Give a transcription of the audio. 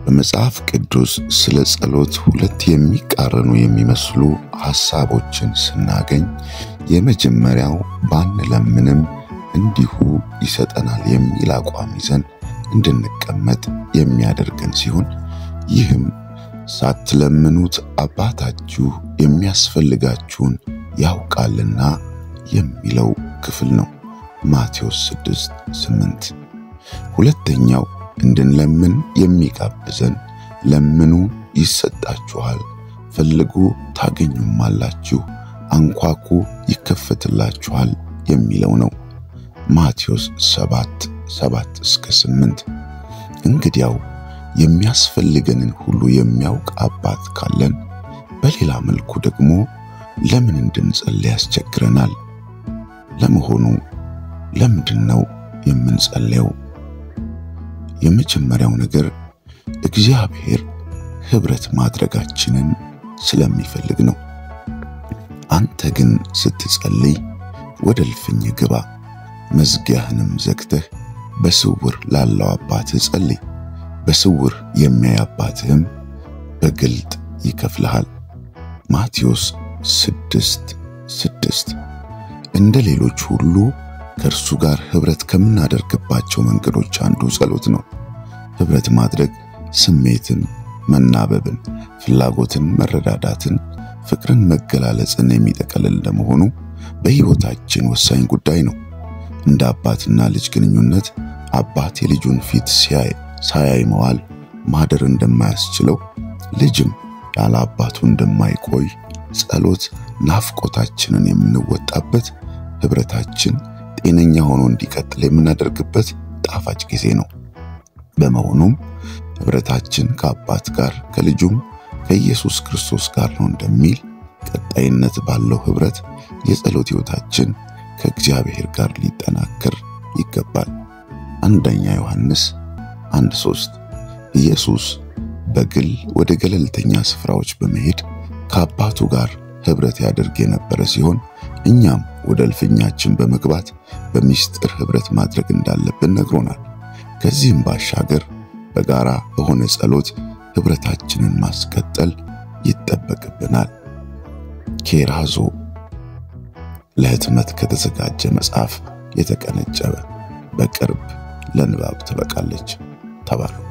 በመጽሐፍ ቅዱስ ስለ ጸሎት ሁለት የሚቃረኑ የሚመስሉ ሐሳቦችን ስናገኝ የመጀመሪያው ባንለምንም እንዲሁ ይሰጠናል የሚል አቋም ይዘን እንድንቀመጥ የሚያደርገን ሲሆን ይህም ሳትለምኑት አባታችሁ የሚያስፈልጋችሁን ያውቃልና የሚለው ክፍል ነው። ማቴዎስ 6 8 ሁለተኛው እንድንለምን የሚጋብዘን ለምኑ ይሰጣችኋል፣ ፈልጉ ታገኙማላችሁ፣ አንኳኩ ይከፈትላችኋል የሚለው ነው። ማቴዎስ 7 7 እስከ 8 እንግዲያው የሚያስፈልገንን ሁሉ የሚያውቅ አባት ካለን በሌላ መልኩ ደግሞ ለምን እንድንጸልይ ያስቸግረናል? ለመሆኑ ለምንድን ነው የምንጸልየው? የመጀመሪያው ነገር እግዚአብሔር ኅብረት ማድረጋችንን ስለሚፈልግ ነው። አንተ ግን ስትጸልይ ወደ እልፍኝ ግባ፣ መዝጊያህንም ዘግተህ በስውር ላለው አባትህ ጸልይ። በስውር የሚያይ አባትህም በግልጥ ይከፍልሃል። ማቴዎስ ስድስት ስድስት እንደ ሌሎች ሁሉ ከእርሱ ጋር ኅብረት ከምናደርግባቸው መንገዶች አንዱ ጸሎት ነው። ኅብረት ማድረግ ስሜትን፣ መናበብን፣ ፍላጎትን፣ መረዳዳትን፣ ፍቅርን፣ መገላለጽን የሚጠቀልል እንደመሆኑ በሕይወታችን ወሳኝ ጉዳይ ነው። እንደ አባትና ልጅ ግንኙነት አባት የልጁን ፊት ሲያይ ሳያይ መዋል ማደር እንደማያስችለው ልጅም ያለ አባቱ እንደማይቆይ ጸሎት ናፍቆታችንን የምንወጣበት ኅብረታችን ጤነኛ ሆኖ እንዲቀጥል የምናደርግበት ጣፋጭ ጊዜ ነው። በመሆኑም ኅብረታችን ከአባት ጋር ከልጁም ከኢየሱስ ክርስቶስ ጋር ነው እንደሚል ቀጣይነት ባለው ኅብረት የጸሎት ሕይወታችን ከእግዚአብሔር ጋር ሊጠናከር ይገባል። አንደኛ ዮሐንስ አንድ ሶስት ኢየሱስ በግል ወደ ገለልተኛ ስፍራዎች በመሄድ ከአባቱ ጋር ኅብረት ያደርግ የነበረ ሲሆን እኛም ወደ እልፍኛችን በመግባት በሚስጥር ኅብረት ማድረግ እንዳለብን ነግሮናል። ከዚህም ባሻገር በጋራ በሆነ ጸሎት ኅብረታችንን ማስቀጠል ይጠበቅብናል። ኬራዞ ለሕትመት ከተዘጋጀ መጽሐፍ የተቀነጨበ በቅርብ ለንባብ ትበቃለች። ተባረኩ።